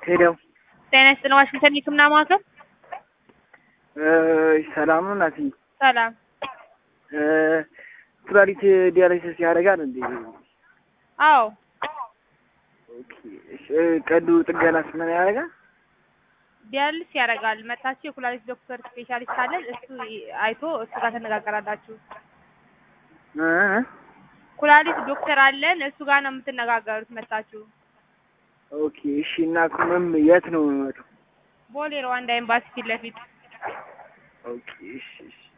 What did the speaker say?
ሄደው ጤና ይስጥልን ዋሽንግተን የህክምና ማዕከል ሰላም ነው እናትዬ። ሰላም እ ኩላሊት ዲያሊሲስ ያደርጋል እንዴ? አዎ ኦኬ። እሺ፣ ቀዶ ጥገናስ ምን ያደርጋል? ዲያልስ ያደርጋል መታችሁ የኩላሊት ዶክተር ስፔሻሊስት አለን እሱ አይቶ እሱ ጋር ተነጋገራላችሁ እ ኩላሊት ዶክተር አለን እሱ ጋር ነው የምትነጋገሩት መታችሁ ኦኬ። እሺ። እና ምን የት ነው የምመጣው? ቦሌ ሩዋንዳ ኤምባሲ ፊት ለፊት ኦኬ። እሺ፣ እሺ።